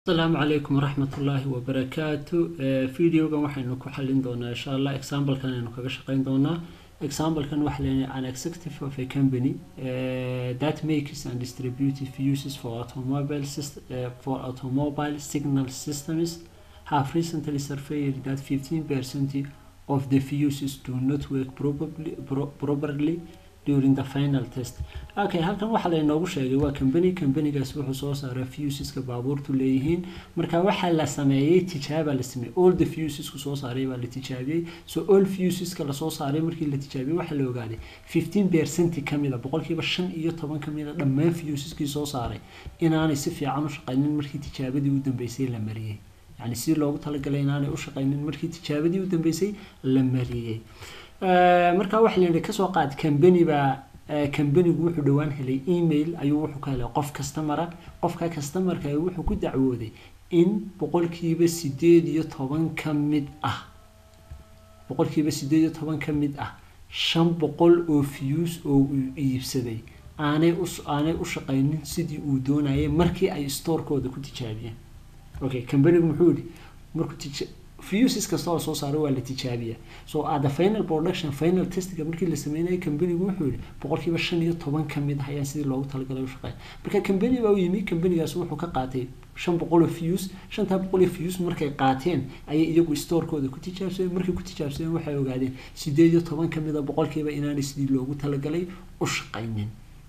asalaamu calaykum waraxmat ullaahi wabarakaatu videogan waxaynu ku xalin doonaa insha allah examplekan aynu kaga shaqeyn doonaa examplekan waxa leeyahay an executive of a company uh, that makes and distributes fuses for automobile system, uh, for automobile signal systems have recently surveyed that 15% of the fuses do not work probably, pro properly during the final test okay halkan waxaa laynoogu sheegay waa company companygaas wuxuu soo saaray fuseska baabuurtu leeyihiin marka waxaa la sameeyey tijaaba la sameeyey all the fusesku soo saaray baa la tijaabiyey so all fuseska lasoo saaray markii la tijaabiyey waxaa la ogaaday fifteen percent kamida boqolkiiba shan iyo toban kamida dhammaan fuseskii soo saaray inaanay si fiican u shaqaynin markii tijaabadii u dambeysay la mariyey yani si loogu talagalay inaanay u shaqaynin markii tijaabadii u dambeysay la mariyey markaa waxa la yidhi kasoo qaad company baa companigu wuxuu dhowaan helay email ayuu wuxuu ka helay qof customera qofka customerka wuxuu ku dacwooday in boqolkiiba sideed iyo toban ka mid ah boqolkiiba sideed iyo toban ka mid ah shan boqol oo fuse oo uu iibsaday aanay u aanay u shaqaynin sidii uu doonayay markii ay storekooda ku tijaabiyeen okay companigu muxuu yidhi markuu fuses kastoo lasoo saaro waa la tijaabiya so at the final production final testiga markii la sameynayay companigu wuxuu yihi boqolkiiba shan iyo toban ka mid ah ayaan sidii loogu talagalay u shaqeeya marka company baa u yimi companygaas wuxuu ka qaatay shan boqol oo fuse shantaa boqol oo fuse markay qaateen ayay iyagu storekooda ku tijaabsadeen markay ku tijaabsadeen waxay ogaadeen sideed iyo toban ka mid a boqolkiiba inaanay sidii loogu talagalay u shaqaynin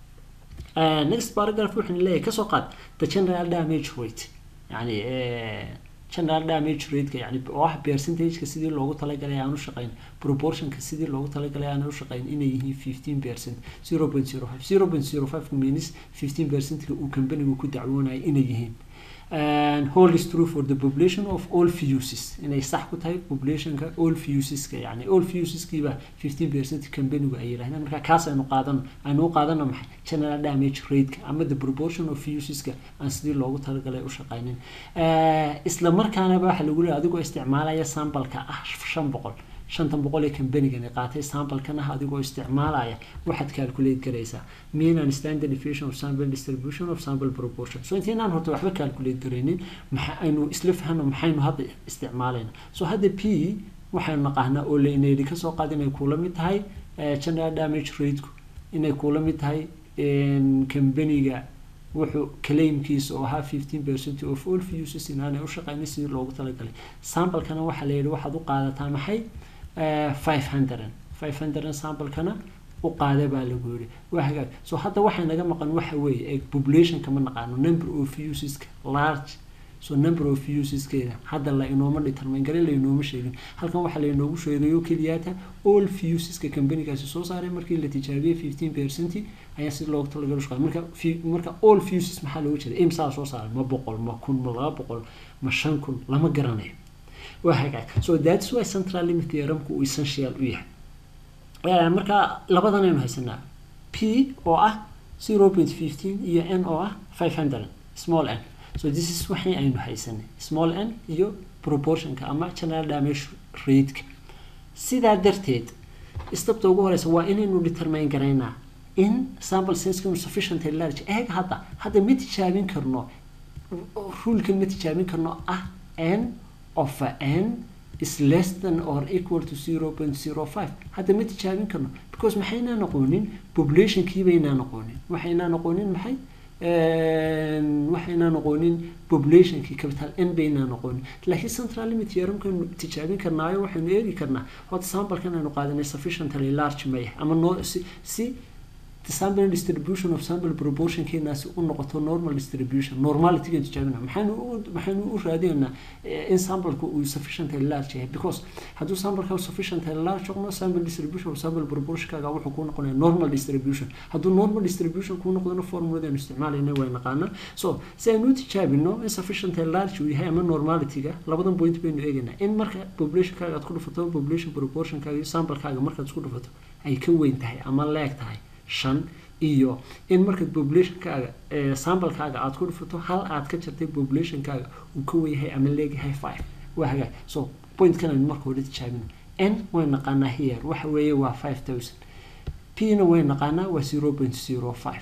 next paragraph wuxuu leeyahay kasoo qaad the general damage rate yani general damage rateka yani oo ah percentageka sidii loogu talagalay aan u shaqayn proportionka sidii loogu talagalay aan u shaqayn inay yihiin fifteen percent zero point zero five zero point zero five means fifteen percentka uu companigu ku dacwoonaya inay yihiin and whole is true for the population of all fuses inay sax ku tahay populationka all fuseska yani all fuseskiiba fifteen percent companigu ay yidhahdeen marka kaas aynu qaadano aynu u qaadano maxay general damage rateka ama the proportion of fuseska aan sidii loogu talagalay u shaqaynin isla markaanaba waxa lagu leeyahay adigoo isticmaalaya sambalka ah shan boqol shantan boqol ee combanigani qaatay sambalkan ah adigoo isticmaalaya waxaad calculate garaysaa mean and standard deviation of sample distribution of sample proportion so intaynaan horta waxba calculate garaynin maxa aynu isla fahno maxaynu hadda isticmaalayna so hadda p waxaynu naqaanaa oo lainaydi kasoo qaad inay kuula mid tahay general damage rateku inay kuula mid tahay combaniga wuxuu claimkiisa oo ahaa fifteen percent of all fuses inaanay u shaqaynin sidii loogu talagalay sambalkana waxaa la yidhi waxaad u qaadataa maxay five hundred five hundred sambalkana u qaada baa lagu yidhi waa hagaag so hadda waxay naga maqan waxa weeye populationka ma naqaano number of fuseska large so number of fuseskeeda hadda la inooma determine garin la inooma sheegin halkan waxaa la inoogu sheegayo keliyaata all fuseska companygaasi soo saaray markii la tijaabiyey fifteen percent ayaa si loogu talagalo shaqaa marka marka all fuses maxaa looga jeeda imsaa soo saaray ma boqol ma kun ma laba boqol ma shan kun lama garanayo waa hagaag so that's why central limit theoremku uu essential u yahay marka labadan aynu haysanaa p oo ah zero point fifteen iyo n oo ah five hundred small n so this is waxii aynu haysanay small n iyo proportionka ama general damage rateka sidaa darteed stabta ugu horeysa waa inaynu determine garaynaa in sample sensku sufficient large eeg hadda hadda ma tijaabin karno rulkan ma tijaabin karno ah n of n is less than or equal to zero point zero five hadda ma tijaabin karno because maxaynaa noqonin populationkiibaynaa noqonin waxaynaa noqonin maxay waxaynaa noqonin populationkii capital n baynaa noqonin laakiin central limit theoremkaynu tijaabin karnaayo waxaynu eegi karnaa hota sambalkan aynu qaadanay sufficiently large maya ama no si si sample distribution of sample proportion keenaasi u noqoto normal distribution normalityga tijaabina maxaynu maxaynu u raadinaynaa in sampleka uu sufficiently large yahay because hadduu sampleka sufficiently large noqdo sample distribution of sample proportionkaaga wuxuu kuu noqonaya normal distribution hadduu normal distribution kuu noqdona formuladaynu isticmaalayna way naqaanaa so si aynu u tijaabino in sufficiently large uu yahay ama normalityga labadan point baynu eegaynaa in marka populationkaaga aad ku dhufato population proportionkaaga iyo samplekaaga markaad isku dhufato ay ka weyn tahay ama leeg tahay shan iyo in markaad populationkaaga sambalkaaga aad ku dhufato hal aad ka jartay populationkaaga uu ka weyahay ama leegyahay five waa hagaag so pointkan aynu marka hore tijaabino n way naqaanaa here waxa weeye waa five thousand p na way naqaanaa waa zero point zero five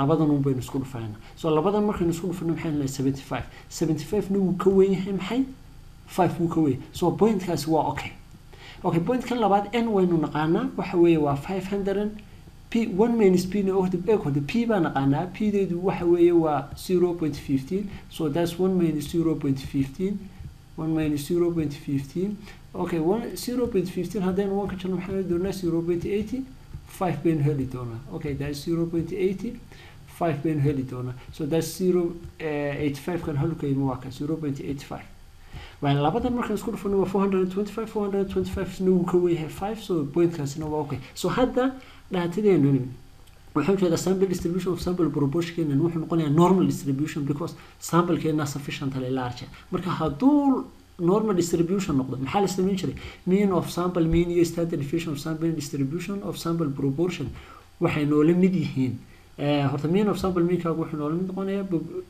labadan un baynu isku dhufanayna so labadan markaynu isku dhufano maxay nahay seventy five seventy five-na wuu ka weyn yahay maxay five wuu ka weyn so pointkaasi waa okay okay pointkan labaad n waynu naqaanaa waxa weeye waa five hundred p one minus p na ohda eeghoda p baa naqaanaa p deedu waxa weeye waa zero point fifteen so that's one minus zero point fifteen one minus zero point fifteen okay one zero point fifteen haddaynu one ka jirno maxaan heli doonaa zero point eighty five baynu heli doonaa okay that's zero point eighty five baynu heli doonaa so that's zero eighty five kan halkayma waa ka zero point eighty five waa labadan markaan isku dhufano waa four hundred and twenty five four hundred and twenty five na wuu ka weyahay five so pointkaasina waa okay so hadda dhaatadeenu waxaan jeedaa sample distribution of sample proportionkeena wuxuu noqonayaa normal distribution because samplekeena sufficiently large marka hadduu normal distribution noqdo maxaa la samayn jiray mean of sample mean iyo standard deviation of sample distribution of sample proportion waxay noola mid yihiin horta mean of sample meankaagu wuxuu noola mid noqonayaa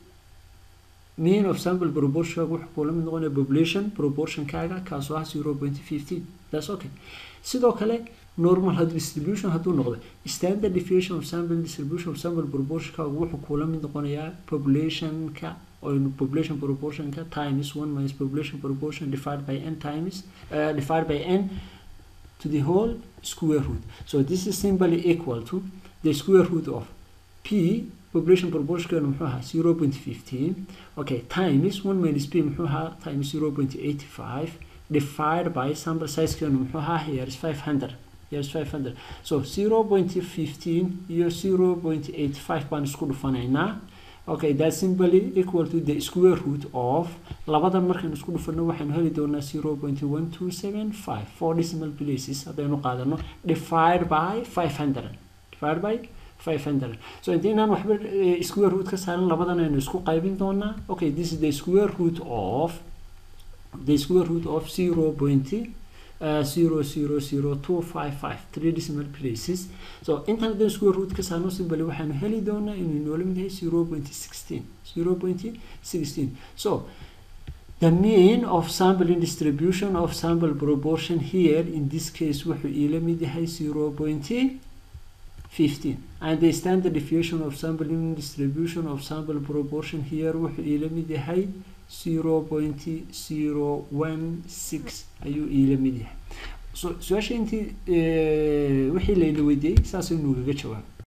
mean of sample proportionkaagu wuxuu kula mid noqonayaa population proportionkaaga kaasoo ah zero point fifteen that's okay sidoo kale normal distribution hadduu noqdo standard deviation of sample distribution of sample proportionkaagu wuxuu kula mid noqonayaa populationka or population proportionka times one minus population proportion divided by n times uh, divided by n to the whole square root so this is simply equal to the square root of p population proportion muxuu ahaa zero point fifteen okay times one minus p muxuu ahaa times zero point eighty five divided by sample sizekeenu muxuu ahaa here is five hundred here is five hundred so zero point fifteen iyo zero point eighty five baan isku dhufanaynaa okay that's simply equal to the square root of labadan markaynu isku dhufano waxaynu heli doonaa zero point one two seven five four decimal places haddaynu qaadano divide by five hundred divide by five hundred so intaynaan waxba square root ka saaran labadan aynu isku qaybin doonaa okay this is the square root of the square root of zero point uh, zero zero zero two five five three decimal places so intan haddaan square root ka saarno simply waxaanu heli doonaa inuu noola mid yahay zero point sixteen zero point sixteen so the mean of sampling distribution of sample proportion here in this case wuxuu iila mid yahay zero point 15 and the standard deviation of sampling distribution of sample proportion here wuxuu iila mid yahay 0.016 ayuu iila mid yahay so su-aasha intii wixii layna weydiiyey saasaynu gaga jawaab